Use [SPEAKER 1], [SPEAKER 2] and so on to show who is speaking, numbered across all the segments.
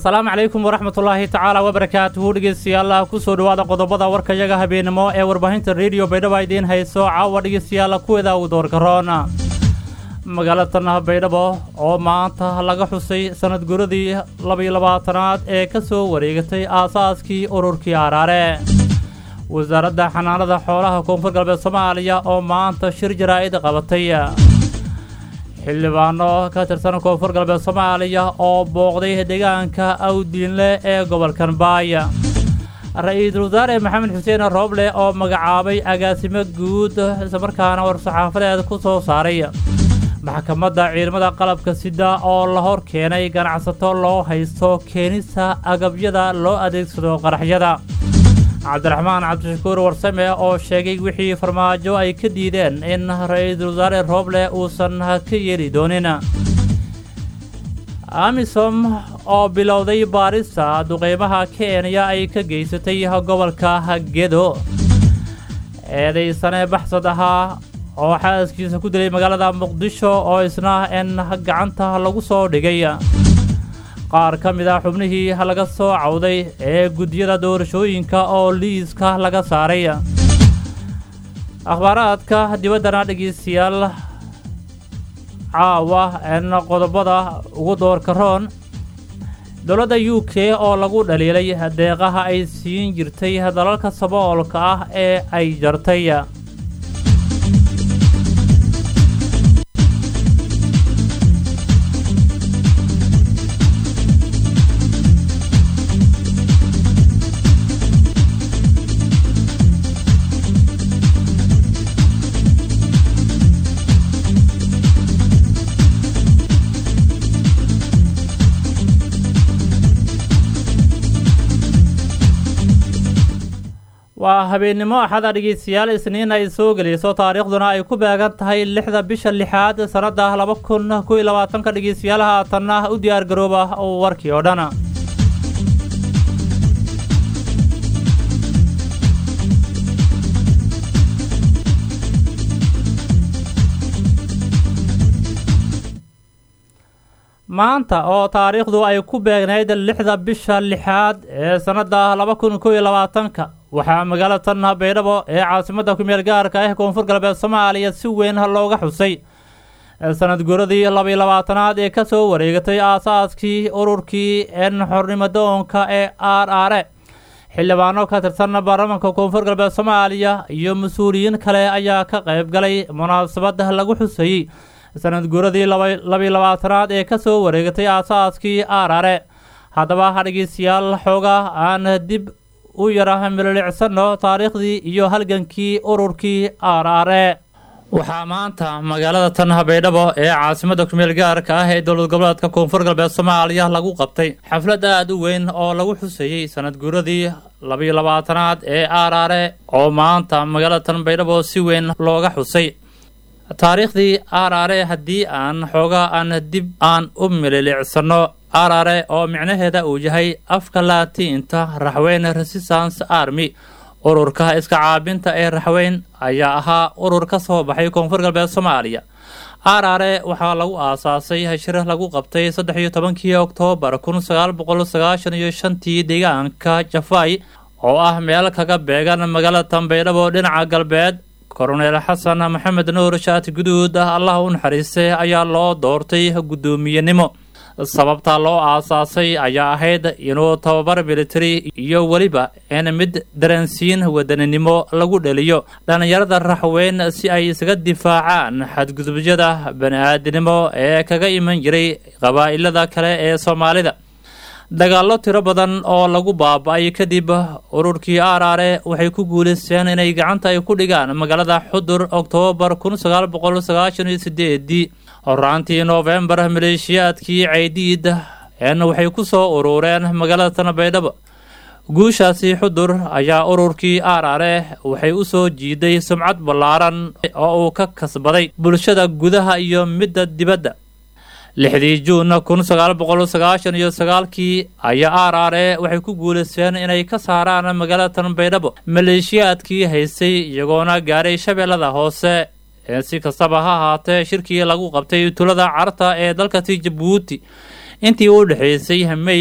[SPEAKER 1] asalaamu calaykum waraxmatullaahi tacaala wabarakaatuhu dhegeystayaal kusoo dhowaada qodobada warkayaga habeenimo ee warbaahinta rediyo baydhabo idiin hayso caawa dhegeystayaal kuweeda uu doorgaroon magaalatan baydhabo oo maanta laga xusay sanad guradii labaiyo labaatanaad ee ka soo wareegatay aasaaskii ururkii araare wasaaradda xanaanada xoolaha koonfur galbeed soomaaliya oo maanta shir jaraa'id qabatay xildhibaano ka tirsan koonfur galbeed soomaaliya oo booqday deegaanka awdiinle ee gobolkan baaya ra-iisul wasaare maxamed xuseen rooble oo magacaabay agaasimo guud islamarkaana war-saxaafadeed ku soo saaray maxkamadda ciidamada qalabka sida oo la hor keenay ganacsato loo haysto keenista agabyada loo adeegsado qaraxyada cabdiraxmaan cabdishakuur warsame oo sheegay wixii farmaajo ay ka diideen in ra-iisul wasaare rooble uusan ka yeeli doonin amisom oo bilowday baarista duqeymaha kenya ay ka geysatay gobolka gedo eedaysane baxsad ahaa oo xaaskiisa ku dilay magaalada muqdisho oo isna in gacanta lagu soo dhigay qaar ka mid ah xubnihii laga soo cawday ee guddiyada doorashooyinka oo liiska laga saaray akhbaaraadka dibaddana dhegeystayaal caawa en qodobada ugu doorkaroon dowladda u k oo lagu dhaliilay deeqaha ay siin jirtay dalalka saboolka ah ee ay jartay waa habeennimo axada dhegeystayaal isniin ay soo gelayso taariikhduna ay ku beegan tahay lixda bisha lixaad sannadda laba kun kow iyo labaatanka dhegeystayaal haatanna u diyaar garooba warkii oo dhan maanta oo taariikhdu ay ku beegnayd lixda bisha lixaad ee sannadda laba kun kow iyo labaatanka waxaa magaalatan baydhabo ee caasimadda kumeel gaarka ah koonfur galbeed soomaaliya si weyn looga xusay sanad guradii labaiyo labaatanaad ee ka soo wareegatay aasaaskii ururkii en xornimadoonka ee r are xildhibaano ka tirsan baarlamaanka koonfur galbeed soomaaliya iyo mas-uuliyiin kale ayaa ka qayb galay munaasabad lagu xusayey sanad guradii labaiyo labaatanaad ee ka soo wareegatay aasaaskii r are haddaba dhegeystayaal xooga aan dib u yara mililicsano taariikhdii iyo halgankii ururkii r are waxaa maanta magaalada tan baydhabo ee caasimadda kumeel gaarka ah ee dowlad goboleedka koonfur galbeed soomaaliya lagu qabtay xaflad aada u weyn oo lagu xusayey sanad guuradii labaiyo labaatanaad ee r are oo maanta magaalada tan baydhabo si weyn looga xusay taariikhdii r are haddii aan xoogaa aan dib aan u mililicsano arare oo micnaheeda uu yahay afka laatiinta raxweyn resistance army ururka iska caabinta ee raxweyn ayaa ahaa urur ka soo baxay koonfur galbeed soomaaliya arare waxaa lagu aasaasay hashir lagu qabtay saddex iyo tobankii oktoobar kun sagaal boqol sagaashan iyo shantii deegaanka jafay oo ah meel kaga beegan magaalada tanbaydhabo dhinaca galbeed koroneel xasan maxamed nuur shaati guduud allah u naxariistay ayaa loo doortay guddoomiyenimo sababta loo aasaasay ayaa ahayd inuu tababar military iyo weliba in mid dareensiin wadaninimo lagu dheliyo dhallinyarada raxweyn si ay isaga difaacaan xadgudubyada bani-aadinimo ee kaga iman jiray qabaa'ilada kale ee soomaalida dagaallo tiro badan oo lagu baaba-ay kadib ururkii arare waxay ku guulaysteen inay gacanta ay ku dhigaan magaalada xudur oktoobar kun sagaal boqol sagaashan iyo sideedii horaantii noofembar maleeshiyaadkii caydiid en waxay ku soo urureen magaalada tanbaydhabo guushaasi xudur ayaa ururkii arare waxay u soo jiiday sumcad ballaaran oo uu ka kasbaday bulshada gudaha iyo midda dibadda lixdii juun kun sagaal boqol sagaashan iyo sagaalkii ayaa arare waxay ku guulaysteen inay ka saaraan magaalada tanbaydhabo maleeshiyaadkii haystay iyagoona gaaray shabeellada hoose si kastaba ha ahaatee shirkii lagu qabtay tulada carta ee dalkasi jabuuti intii u dhexaysay mey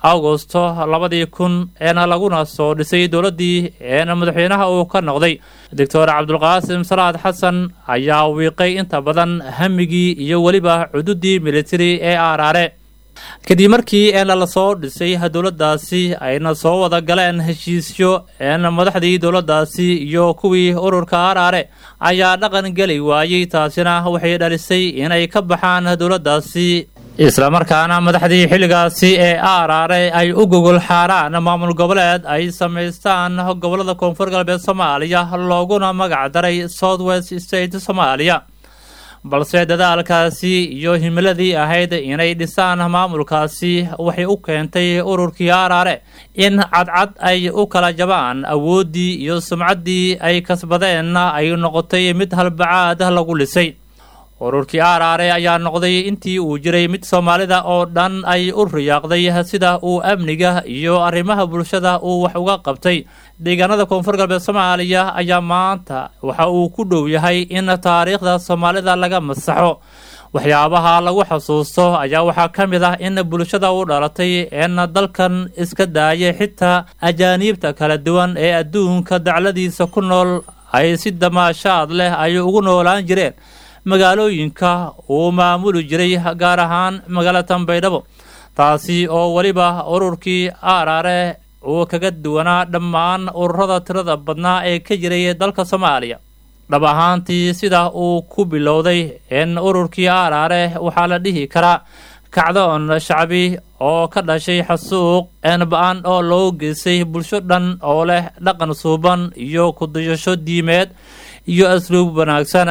[SPEAKER 1] agosto labadii kun eena laguna soo dhisay dowladdii eena madaxweynaha uu ka noqday doctor cabdulqaasim salaad xasan ayaa wiiqay inta badan hamigii iyo weliba cududii militari ee aaraare kadib markii eena lasoo dhisay dowladdaasi ayna soo wada galeen heshiisyo eena madaxdii dowladdaasi iyo kuwii ururka aaraare ayaa dhaqan geli waayey taasina waxay dhalisay inay ka baxaan dowladdaasi islamarkaana madaxdii xilligaasi ee aaraare ay u gogol xaaraan maamul goboleed ay samaystaan gobolada koonfur galbeed soomaaliya looguna magac daray south west state soomaaliya balse dadaalkaasi iyo himiladii ahayd inay dhisaan maamulkaasi waxay u keentay ururkii aaraare in cadcad ay u kala jabaan awooddii iyo sumcaddii ay kasbadeenna ay noqotay mid halbacaad lagu lisay ururkii aaraare ayaa noqday intii uu jiray mid soomaalida oo dhan ay u riyaaqday sida uu amniga iyo arrimaha bulshada uu wax uga qabtay deegaanada koonfur galbeed soomaaliya ayaa maanta waxa uu ku dhow yahay in taariikhda soomaalida laga masaxo waxyaabaha lagu xasuusto ayaa waxaa ka mid ah in bulshada u dhalatay eena dalkan iska daayay xitaa ajaaniibta kala duwan ee adduunka dacladiisa ku nool ay si damaashaad leh ay ugu noolaan jireen magaalooyinka uu maamuli jiray gaar ahaan magaalada baydhabo taasi oo weliba ururkii aaraare uu kaga duwanaa dhammaan ururada tirada badnaa ee ka jiray dalka soomaaliya dhab ahaantii sida uu ku bilowday in ururkii aaraare waxaa la dhihi karaa kacdoon shacbi oo ka dhashay xasuuq eenba-an oo loo geystay bulsho dhan oo leh dhaqan suuban iyo kudayasho diimeed iyo asluub wanaagsan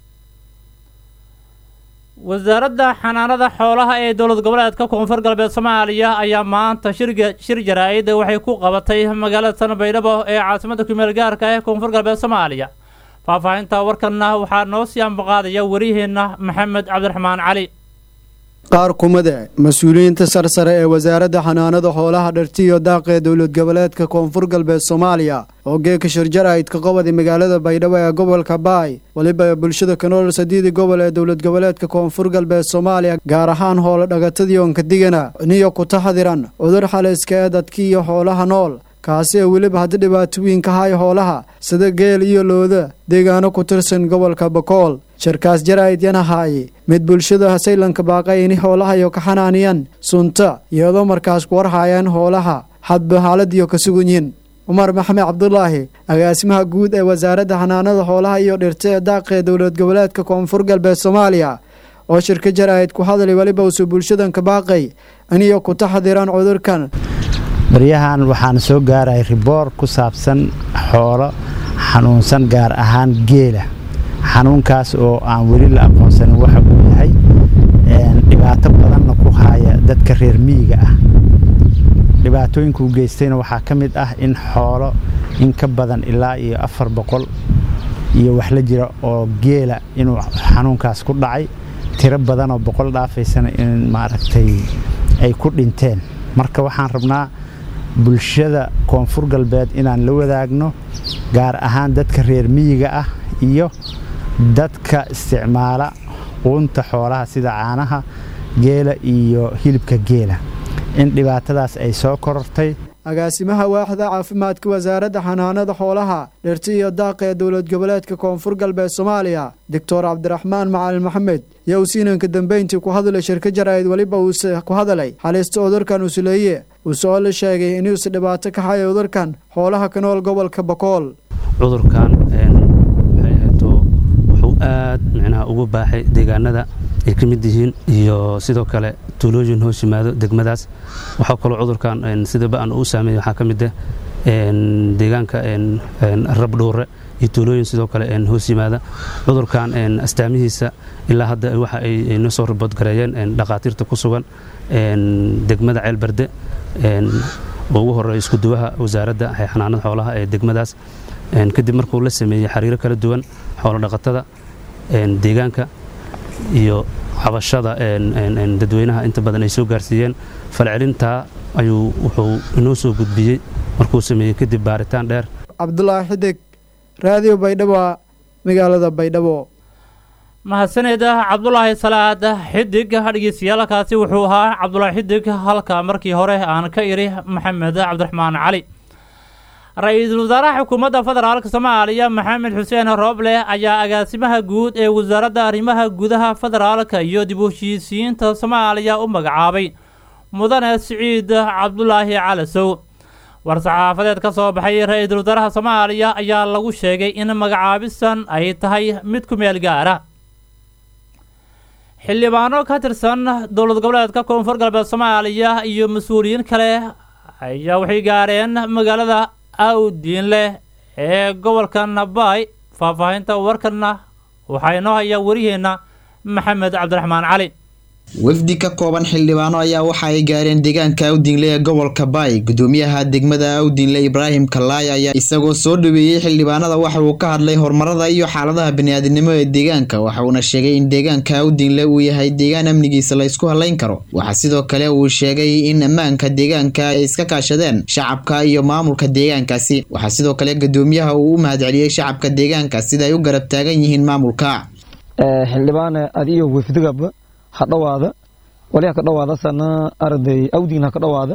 [SPEAKER 1] wasaaradda xanaanada xoolaha ee dowlad goboleedka koonfur galbeed soomaaliya ayaa maanta shirga shir jaraa-id waxay ku qabatay magaalada tan baydhabo ee caasimadda kumeel gaarka ee koonfur galbeed soomaaliya faahfaahinta warkanna waxaa noo sii ambaqaadaya wariyaheenna maxamed cabdiraxmaan cali
[SPEAKER 2] qaar kumade mas-uuliyiinta sarsare ee wasaaradda xanaanada xoolaha dhartiyo daaq ee dowlad goboleedka koonfur galbeed soomaaliya oo geeka shirjaraydka qobadi magaalada baydhabo ee gobolka baay weliba bulshada kanool sadiidi gobol ee dowlad goboleedka koonfur galbeed soomaaliya gaar ahaan hoolo dhagatadii onkadigana niyo kutaxadiran cudur xaliska ee dadki iyo xoolaha nool kaasi ee weliba haddi dhibaatooyinka hay hoolaha sida geel iyo looda deegaano ku tirsan gobolka bakool shirkaas jaraa'id yanahaaye mid bulshada saylanka baaqay ini hoolahayo ka xanaaniyan sunta iyadoo markaas ku warhaayaan hoolaha hadba haaladiyo ka sugan yihin cumar maxamed cabdulaahi agaasimaha guud ee wasaaradda xanaanada xoolaha iyo dhirta ee daaqa ee dowlad goboleedka koonfur galbeed soomaaliya oo shirka jaraa'id ku hadlay weliba usu bulshadanka baaqay iniyo ku taxdiraan cudurkan
[SPEAKER 3] baryahan waxaan soo gaaray riboor ku saabsan xoolo xanuunsan gaar ahaan geela xanuunkaas oo aan weli la aqoonsanin waxa uu yahay dhibaato badanna ku haaya dadka reer miyiga ah dhibaatooyinkuu geystayna waxaa ka mid ah in xoolo in ka badan ilaa iyo afar boqol iyo wax la jira oo geela inuu xanuunkaas ku dhacay tiro badanoo boqol dhaafaysana in maaragtay ay ku dhinteen marka waxaan rabnaa bulshada koonfur galbeed inaan la wadaagno gaar ahaan dadka reer miyiga ah iyo dadka isticmaala quunta xoolaha sida caanaha geela iyo hilibka geela in dhibaatadaas ay soo korortay
[SPEAKER 2] agaasimaha waaxda caafimaadka wasaaradda xanaanada xoolaha dhirti iyo daaqa ee dowlad goboleedka koonfur galbeed soomaaliya doctor cabdiraxmaan macalin maxamed yaa uu siinanka dambeyntii ku hadlay shirka jaraa'id weliba uuse ku hadalay xaliista cudurkan usuleeye uuse oo la sheegay inuuse dhibaato ka haya cudurkan xoolaha ka nool gobolka bakool
[SPEAKER 4] cudurkan waxay ahayto wuxuu aad micnaha ugu baaxay deegaanada ay ka mid yihiin iyo sidoo kale tuulooyin hoos yimaado degmadaas waxaa kaloo cudurkan sidaba aan u saameeyey waxaa ka mid ah deegaanka rabdhuure iyo tuulooyin sidoo kale hoos yimaada cudurkan astaamihiisa ilaa hadda waxa ay noo soo riboodgareeyeen dhakhaatiirta ku sugan degmada ceelbarde oo ugu horeeya iskuduwaha wasaaradda xanaanada xoolaha ee degmadaas kadib markuu la sameeyey xiriiro kala duwan xoolo dhaqatada deegaanka iyo cabashada dadweynaha inta badan ay soo gaarsiiyeen falcelintaa ayuu wuxuu inoo soo gudbiyey markuu sameeyey kadib baaritaan dheer
[SPEAKER 2] cabdulaahi xidig raadiyo baydhabo magaalada baydhabo
[SPEAKER 1] mahadsaned cabdulaahi salaad xidig dhegeystayaaalkaasi wuxuu ahaa cabdulaahi xidig halka markii hore aan ka iri maxamed cabdiraxmaan cali ra-iisul wasaaraha xukuumadda federaalk soomaaliya maxamed xuseen rooble ayaa agaasimaha guud ee wasaaradda arrimaha gudaha federaalka iyo dib u heshiisiyiinta soomaaliya u magacaabay mudane siciid cabdulaahi calasow war-saxaafadeed ka soo baxay ra-iisul wasaaraha soomaaliya ayaa lagu sheegay in magacaabisan ay tahay mid ku meel gaara xildhibaano ka tirsan dowlad goboleedka koonfur galbeed soomaaliya iyo mas-uuliyiin kale ayaa waxay gaareen magaalada awdiinleh ee gobolka nabaay faahfaahinta warkanna waxaa inoo hayaa wariyeenna maxamed cabdiraxmaan cali
[SPEAKER 5] wafdi ka kooban xildhibaano ayaa waxa ay gaareen deegaanka awdinle ee gobolka baay gudoomiyaha degmada awdinle ibraahim kalaay ayaa isagoo soo dhaweeyey xildhibaanada waxa uu ka hadlay horumarada iyo xaaladaha baniaadinimo ee deegaanka waxa uuna sheegay in deegaanka awdinle uu yahay deegaan amnigiisa la ysku halayn karo waxaa sidoo kale uu sheegay in ammaanka deegaanka ay iska kaashadeen shacabka iyo maamulka deegaankaasi waxaa sidoo kale gudoomiyaha uu u mahadceliyey shacabka deegaanka sida ay u garab taagan yihiin maamulka
[SPEAKER 6] xildhibaan adiyo wafdigaba ha dhawaada wali ha ka dhawaada sana arday awdiin ha ka dhawaada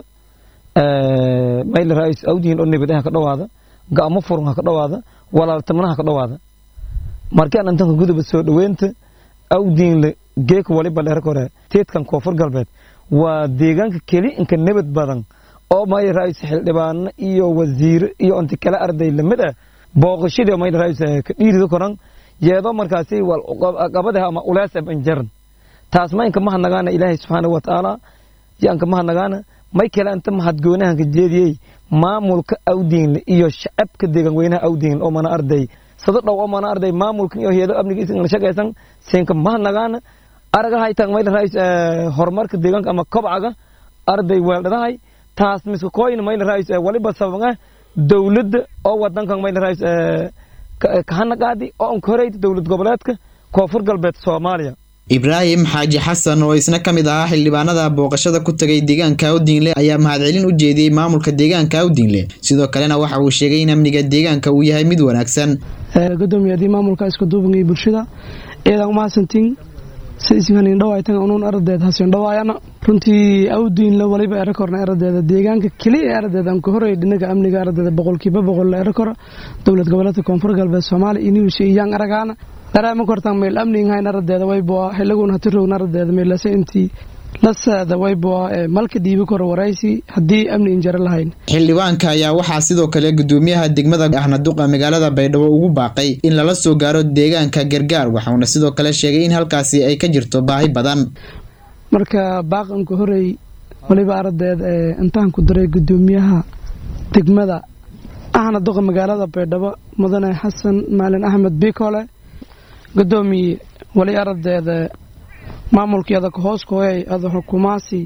[SPEAKER 6] mayl rais awdiin oo nabad ha ka dhawaada ga'amo furun ha ka dhawaada walaaltamana ha ka dhawaada markaan intanka guduba soo dhaweynta awdiinle geeka waliba dheer kore teedkan koonfur galbeed waa deegaanka keli inka nabad badan oo mayl rais xildhibaano iyo wasiire iyo inta kale arday lamid ah booqashadii mayl rais ka dhiirida koran yeedo markaasi qabadaha ama uleesa banjaran taas ma inka mahanagaana ilaahay subxaana wa tacaala yanka mahanagaana may kale inta mahadgoonahanka jeediyey maamulka awdiinle iyo shacabka deegan weynaha awdiinle oo mana arday sado dhow oo mana arday maamulkan iyo heedo amnigiisa ingala shaqaysan siinka mahanagaana aragahay tag mayl rais horumarka deegaanka ama kobcaga arday weeldhadahay taas miska kooyin mayl rais waliba sababanga dowladda oo wadankan mayl rais kahanagaadi oo anka horeyda dowlad goboleedka koonfur galbeed soomaaliya
[SPEAKER 5] ibraahim xaaji xasan oo isna ka mid ahaa xildhibaanada booqashada ku tagay deegaanka awdiinle ayaa mahadcelin u jeediyey maamulka deegaanka awdiinle sidoo kalena waxa uu sheegay in amniga deegaanka uu yahay mid wanaagsan
[SPEAKER 7] gudoomiyaadii maamulka iska duubangay bulshada eedan umahadsantiin sidiisinhanin dhawaytan unuun aradeed hasin dhawaayana runtii awdiinle waliba erakorna eradeeda deegaanka keliya eradeeda anka horey dhinaga amniga eradeeda boqolkiiba boqol la erakora dowlad goboleedka koonfur galbeed soomaaliya inuusa iyaan aragaana daraama kortan meel amnigahayn aradeeda wayboa xilaguna hati rogna aradeeda meelase intii laseeda wayboa malka dhiibi koro waraysi haddii amni injaro lahayn
[SPEAKER 5] xildhibaanka ayaa waxaa sidoo kale gudoomiyaha degmada ahna duqa magaalada baydhabo ugu baaqay in lala soo gaaro deegaanka gargaar waxauna sidoo kale sheegay in halkaasi ay ka jirto baahi badan
[SPEAKER 7] marka baaqanka horey waliba aradeed intaan ku daray gudoomiyaha degmada ahna duqa magaalada baydhabo mudane xasan maalin axmed bikole gudoomiye wali aradeeda maamulkeeda hoos kohey ada xukumaasi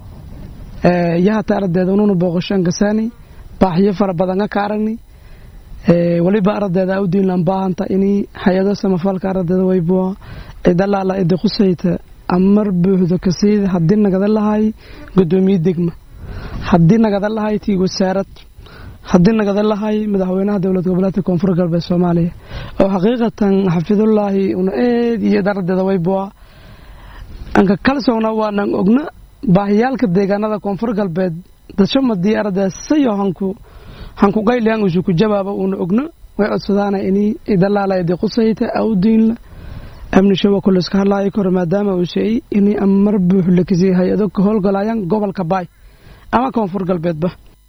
[SPEAKER 7] yahata aradeeda ununa booqashaan gasaani baaxyo fara badanga ka aragni waliba aradeeda awdiinlan baahanta ini hay-ado samafalka aradeeda wayboa cidalaala idi qusayta amar buuxda kasiida haddii nagada lahay gudoomiye degma haddii nagada lahay tii wasaarad haddii nagada lahay madaxweynaha dowlad goboleedka koonfur galbeed soomaaliya oo xaqiiqatan xafidullaahi una eed iyo daradeeda wayboa anka kalsowna waanan ogna baahiyaalka deegaanada koonfur galbeed dashamadii arada sayo hanku hanku qayliyan usu ku jawaaba una ogna way codsadaana ini idalaala idi qusayta awdiinla amni shawa kuliska hadlaayo koro maadaama uu sheeyey ini amar buux lakisiye hay-ado ka howlgalayaan gobolka baay ama koonfur galbeedba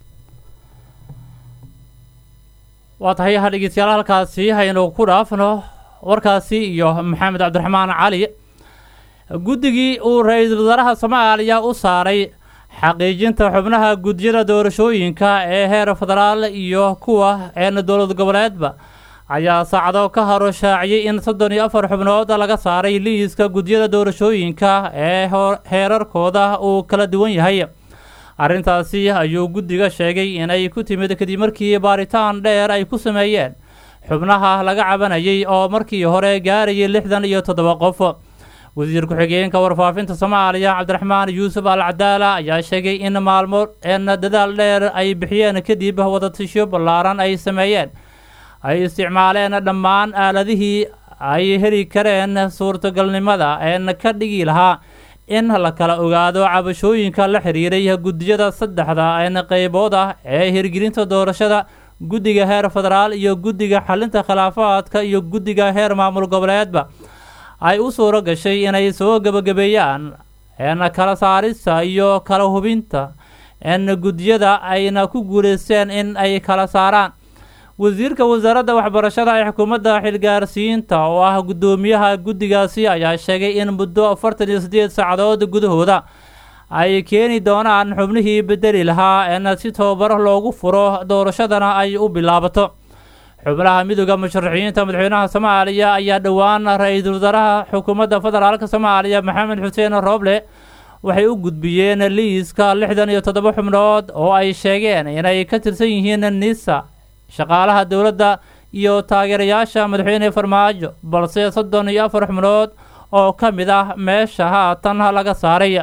[SPEAKER 1] waa tahay ha dhegeystayaal halkaasi haynu ku dhaafno warkaasi iyo maxamed cabdiraxmaan cali guddigii uu ra-iisul wasaaraha soomaaliya u saaray xaqiijinta xubnaha gudyada doorashooyinka ee heer federaal iyo kuwa een dowlad goboleedba ayaa saacado ka haro shaaciyey in soddon iyo afar xubnood laga saaray liiska gudyada doorashooyinka ee heerarkooda uu kala duwan yahay arrintaasi ayuu guddiga sheegay inay ku timid kadib markii baaritaan dheer ay ku sameeyeen xubnaha laga cabanayay oo markii hore gaarayay lixdan iyo toddoba qof wasiir ku-xigeenka warfaafinta soomaaliya cabdiraxmaan yuusuf al cadaala ayaa sheegay in maalmo een dadaal dheer ay bixiyeen kadib wadatasho ballaaran ay sameeyeen ay isticmaaleen dhammaan aaladihii ay heli kareen suurtagalnimada een ka dhigi lahaa in la kala ogaado cabashooyinka la xiriiray guddiyada saddexda een qeybood ah ee hirgelinta doorashada guddiga heer federaal iyo guddiga xalinta khilaafaadka iyo guddiga heer maamul goboleedba ay u suuro gashay inay soo gebagabeeyaan een kala saarista iyo kala hubinta een guddiyada ayna ku guuleysteen in ay kala saaraan wasiirka wasaaradda waxbarashada ee xukuumadda xilgaarsiinta oo ah guddoomiyaha guddigaasi ayaa sheegay in muddo afartan iyo siddeed saacadood gudahooda ay keeni doonaan xubnihii bedeli lahaa een si tababar loogu furo doorashadana ay u bilaabato xubnaha midooda musharaxiinta madaxweynaha soomaaliya ayaa dhowaan ra-iisul wasaaraha xukuumadda federaalka soomaaliya maxamed xuseen rooble waxay u gudbiyeen liiska lixdan iyo toddoba xubnood oo ay sheegeen inay ka tirsan yihiin nisa shaqaalaha dowladda iyo taageerayaasha madaxweyne farmaajo balse soddon iyo afar xubnood oo ka mid ah meesha haatan laga saaray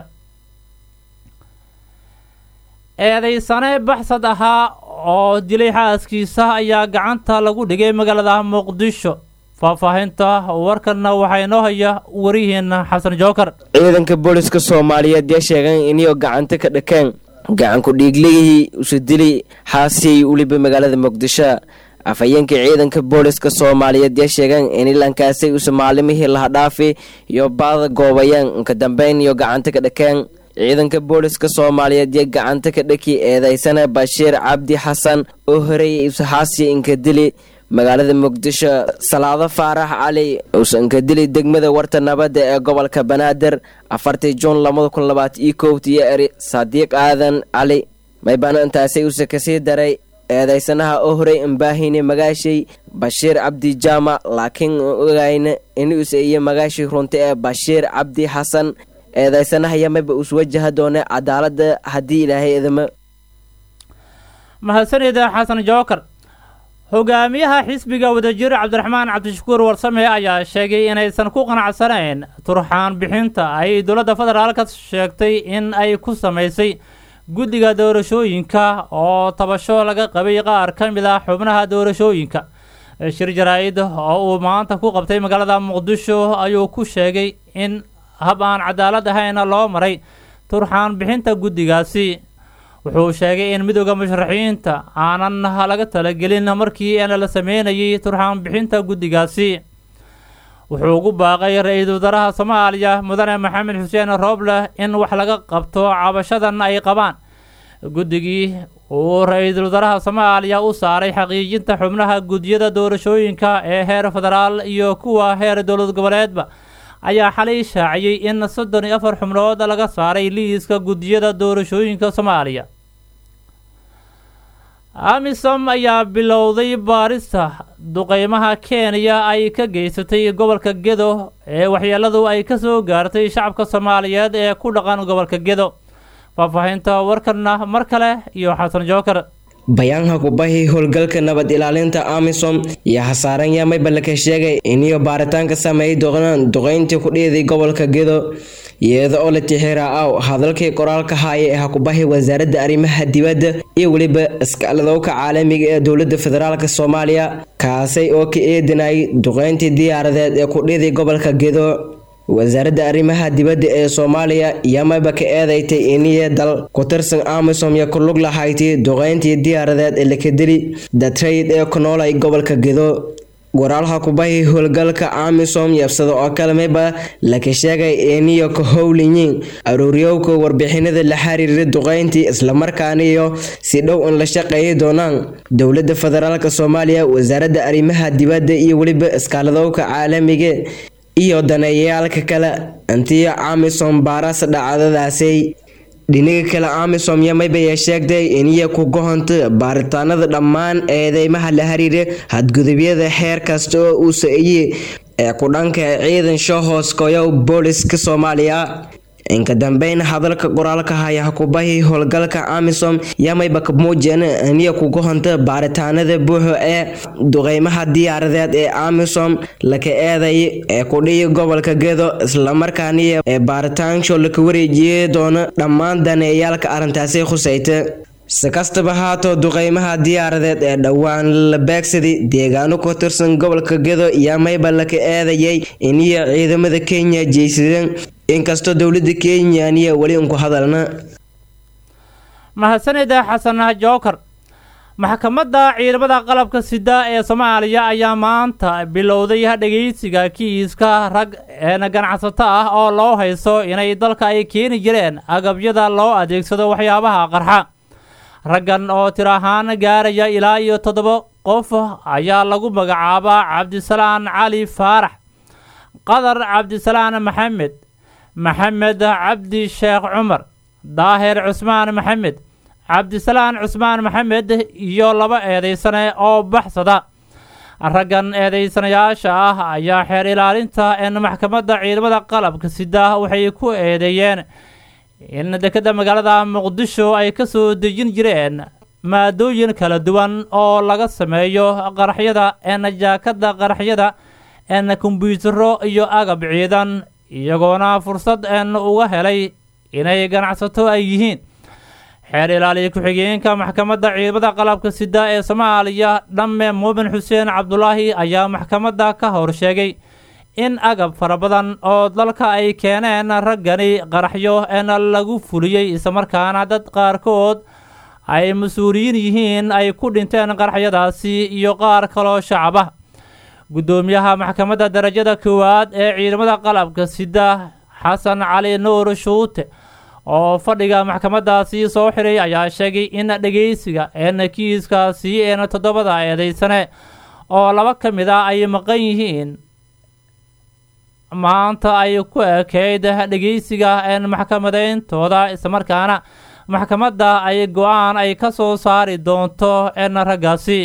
[SPEAKER 1] eedeysane baxsad ahaa oo dilay xaaskiisa ayaa gacanta lagu dhigay magaalada muqdisho faahfaahinta warkanna waxaa inoo haya warihiina xasan jookar
[SPEAKER 8] ciidanka booliska soomaaliyeed yaa sheegeen inay gacanta ka dhakeen gacanku dhiiglihii usu dilay xaasiyay uliba magaalada muqdisho afhayeenka ciidanka booliska soomaaliyeed yaa sheegeen in ilankaasay usa maalimihii lahadhaafi iyo baada goobayeen inka dambeyn iyo gacanta ka dhakeen ciidanka booliska soomaaliyeed iyo gacanta ka dhaki eedeysana bashiir cabdi xasan oo horeeyay usaxaasiya inka dili magaalada muqdisho salaado faarax cali uusa inka dili degmada warta nabadda ee gobolka banaadir afartii juun labada kun labaatan iyo kowt iyo eri sadiiq aadan cali maybana intaasay usa kasii daray eedeysanaha oo horey imbaahine magaashay bashiir cabdi jaamac laakiin ogayna inuusa iyo magaashii runta ee bashiir cabdi xasan eedeysanaha yamaba us wajaha doona cadaalada haddii ilaahay idama
[SPEAKER 1] mahadsanida xasan jookar hogaamiyaha xisbiga wadajir cabdiraxmaan cabdishakuur warsame ayaa sheegay inaysan ku qanacsanayn turxaan bixinta ay dowladda federaalka sheegtay in ay ku samaysay guddiga doorashooyinka oo tabasho laga qabay qaar ka mid ah xubnaha doorashooyinka shir jaraa-id oo uu maanta ku qabtay magaalada muqdisho ayuu ku sheegay in hab aan cadaalad ahayna loo maray turxaan bixinta guddigaasi wuxuu sheegay in midooda musharaxiinta aanan laga talagelin markii n la sameynayay turxaan bixinta guddigaasi wuxuu ugu baaqay ra-iisul wasaaraha soomaaliya mudane maxamed xuseen rooble in wax laga qabto cabashadan ay qabaan guddigii uu ra-iisul wasaaraha soomaaliya u saaray xaqiijinta xubnaha guddiyada doorashooyinka ee heer federaal iyo kuwa heer dowlad goboleedba ayaa xalay shaaciyey in soddon iyo afar xubnood laga saaray liiska guddiyada doorashooyinka soomaaliya amisom ayaa bilowday baarista duqeymaha kenya ay ka geysatay gobolka gedo ee waxyeeladu ay ka soo gaartay shacabka soomaaliyeed ee ku dhaqan gobolka gedo faahfaahinta warkanna mar kale iyo xasan jookar
[SPEAKER 8] bayaanka kubahi howlgalka nabad ilaalinta amisom iyo hasaaran yamayba laka sheegay iniyo baaritaanka sameeyay doonaan duqeyntii ku dhiiday gobolka gedo iyada oo la tixira aw hadalkii qoraalka haaya ee hakubahi wasaaradda arrimaha dibadda iyo weliba iskaaladowka caalamiga ee dowladda federaalk soomaaliya kaasay oo ka eedinayay duqeyntii diyaaradeed ee ku dhiiday gobolka gedo wasaaradda arrimaha dibadda ee soomaaliya yamayba ka eedeystay iniya dal ku tirsan amisom iyo ku lug lahayti duqeyntii diyaaradeed ee lakadeli datrayd ee ku noolay gobolka gedo waraalha kubahi howlgalka amisom yabsada oo kale mayba laka sheegay iniyo ka howlinyiin aruuryowka warbixinada la xiriira duqeyntii islamarkaana iyo si dhow in la shaqeeyi doonaan dowladda federaalk soomaaliya wasaaradda arrimaha dibadda iyo weliba iskaaladowka caalamiga iyo daneeyayaalka kale intii amisom baaras dhacdadaasay dhinaga kale amisom yamaybaya sheegtay iniya ku gohonta baaritaanada dhammaan eedeymaha la xiriira hadgudubyada xeer kasta oo uu sa-iyey ee ku dhanka ciidan shoohoos koyow booliska soomaaliya inka dambeyn hadalka qoraalka haya hakubahi howlgalka amisom yamayba ka muujeen iniya ku gohonta baaritaanada buuxo ee duqeymaha diyaaradeed ee amisom laka eeday ee kudhiyi gobolka gedo islamarkaaniya ee baaritaansho laka wareejiyey doono dhammaan daneeyaalka arrintaasi khusayta si kastaba haato duqeymaha diyaaradeed ee dhowaan la beegsaday deegaano ku tirsan gobolka gedo iyo mayba laka eedayay iniyo ciidamada kenya jeysadeen inkastoo dowlada kenya aniya weli unku hadalna
[SPEAKER 1] mahadsanida xasan jookar maxkamadda ciidamada qalabka sida ee soomaaliya ayaa maanta bilowday dhegeysiga kiiska rag een ganacsato ah oo loo hayso inay dalka ay keeni jireen agabyada loo adeegsado waxyaabaha qarxa raggan oo tir ahaan gaaraya ilaa iyo toddoba qof ayaa lagu magacaabaa cabdisalaan cali faarax qadar cabdisalaan maxamed maxamed cabdi sheekh cumar daahir cusmaan maxamed cabdisalaan cusmaan maxamed iyo laba eedeysane oo baxsada raggan eedeysanayaasha ah ayaa xeer ilaalinta een maxkamadda ciidamada qalabka sida waxay ku eedeeyeen in dekeda magaalada muqdisho ay ka soo dejin jireen maadooyin kala duwan oo laga sameeyo qaraxyada een jaakada qaraxyada een kombyutaro iyo agab ciidan iyagoona fursad een uga helay inay ganacsato ay yihiin xeer ilaaliya ku-xigeenka maxkamadda ciidamada qalabka sida ee soomaaliya dhamme muumin xuseen cabdulaahi ayaa maxkamadda ka hor sheegay in agab fara badan oo dalka ay keeneen raggani qaraxyo een lagu fuliyey islamarkaana dad qaarkood ay mas-uuliyiin yihiin ay ku dhinteen qaraxyadaasi iyo qaar kaloo shacab ah guddoomiyaha maxkamadda darajada koowaad ee ciidamada qalabka sida xasan cali nuur shuute oo fadhiga maxkamaddaasi soo xiray ayaa sheegay in dhegeysiga een kiiskaasi een toddobada eedeysane oo laba ka mid ah ay maqan yihiin maanta ay ku ekeyd dhegeysiga een maxkamadeyntooda islamarkaana maxkamadda ay go-aan ay ka soo saari doonto een raggaasi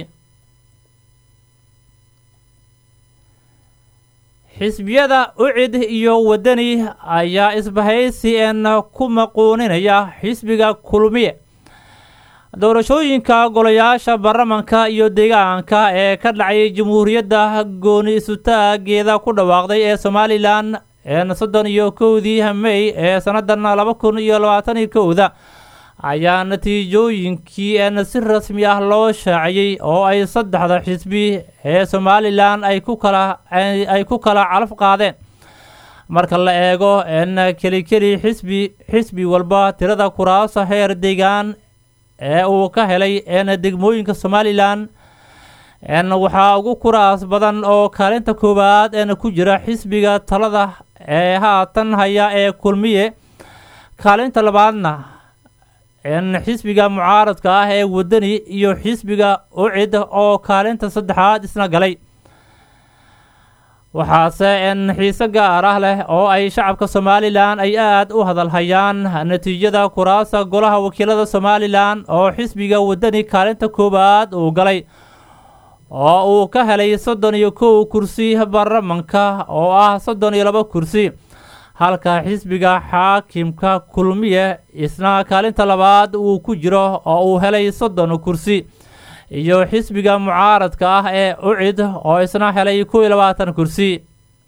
[SPEAKER 1] xisbiyada ucid iyo wadani ayaa isbahaysi een ku maquuninaya xisbiga kulmiye doorashooyinka golayaasha baarlamanka iyo deegaanka ee ka dhacay jamhuuriyadda gooni isutaageeda ku dhawaaqday ee somalilan een soddon iyo kowdii mey ee sannadan laba kun iyo labaatan iyo kowda ayaa natiijooyinkii een si rasmi ah loo shaaciyey oo ay saddexda xisbi ee somalilan ay ku kala ay ku kala calaf qaadeen marka la eego een keli keli xisbi xisbi walba tirada kuraasa heer deegaan ee uu ka helay een degmooyinka somalilan een waxaa ugu kuraas badan oo kaalinta koowaad een ku jira xisbiga talada ee haatan haya ee kulmiye kaalinta labaadna een xisbiga mucaaradka ah ee wadani iyo xisbiga ucid oo kaalinta saddexaad isna galay waxaase een xiise gaar ah leh oo ay shacabka somalilan ay aada u hadalhayaan natiijada kuraasa golaha wakiilada somalilan oo xisbiga wadani kaalinta koowaad uu galay oo uu ka helay soddon iyo kow kursi baarlamanka oo ah soddon iyo laba kursi halka xisbiga xaakimka kulmiye isna kaalinta labaad uu ku jiro oo uu helay soddon kursi iyo xisbiga mucaaradka ah ee ucid oo isna helay kow iyo labaatan kursi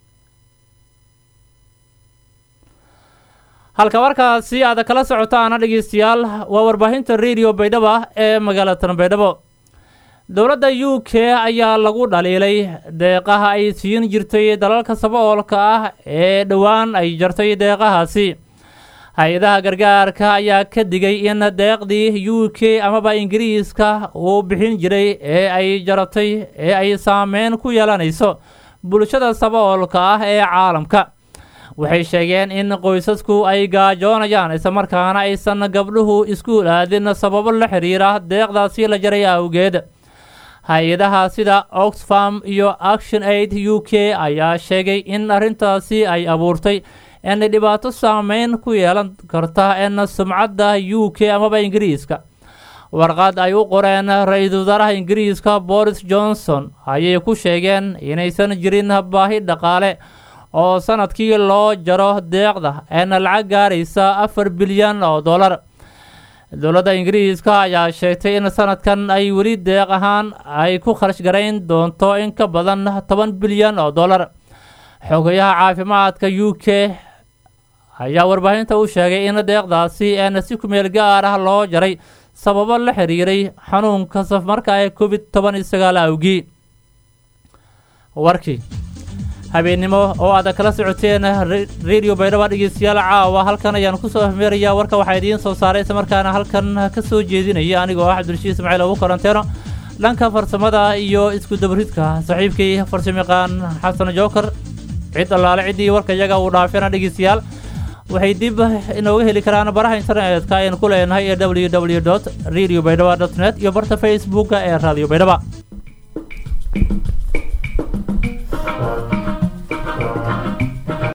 [SPEAKER 1] halka markaasi aad kala socotaana dhegeystayaal waa warbaahinta radio baydhabo ee magaalatan baydhabo dowladda u k ayaa lagu dhaliilay deeqaha ay siin jirtay dalalka saboolka ah ee dhowaan ay jartay deeqahaasi hay-adaha gargaarka ayaa ka digay in deeqdii u k amaba ingiriiska uu bixin jiray ee ay jaratay ee ay saameyn ku yeelanayso bulshada saboolka ah ee caalamka waxay sheegeen in qoysasku ay gaajoonayaan islamarkaana aysan gabdhuhu iskuul aadin sababo la xiriira deeqdaasi la jaray awgeed hay-adaha sida oxfam iyo action aid u k ayaa sheegay in arrintaasi ay abuurtay in dhibaato saameyn ku yeelan karta in sumcadda u k amaba ingiriiska warqad ay u qoreen ra-iisul wasaaraha ingiriiska boris johnson ayay ku sheegeen inaysan jirin baahi dhaqaale oo sanadkii loo jaro deeqda een lacag gaaraysa afar bilyan oo dollar dowladda ingiriiska ayaa sheegtay in sanadkan ay weli deeq ahaan ay ku kharash garayn doonto in ka badan toban bilyan oo dollar xogayaha caafimaadka u k ayaa warbaahinta u sheegay in deeqdaasi een si kumeel gaar ah loo jaray sababo la xiriiray xanuunka safmarka ee covid toban iyo sagaal awgii warkii habeennimo oo aad kala socoteen radio baydhaba dhegeystayaal caawa halkan ayaan kusoo hmeerayaa warka waxaa idiin soo saaray isla markaana halkan ka soo jeedinaya anigoo ah cabdulshiid ismaaciil ugu karanteeno dhanka farsamada iyo isku dabaridka saaxiibkay farsamayaqaan xasan jookar cid allaale ciddii warka iyaga uu dhaafeena dhegeystayaal waxay dib inooga heli karaan baraha internetka aynu ku leenahay ee w w dot radio baydhaba dot net iyo barta facebooka ee radio baydhaba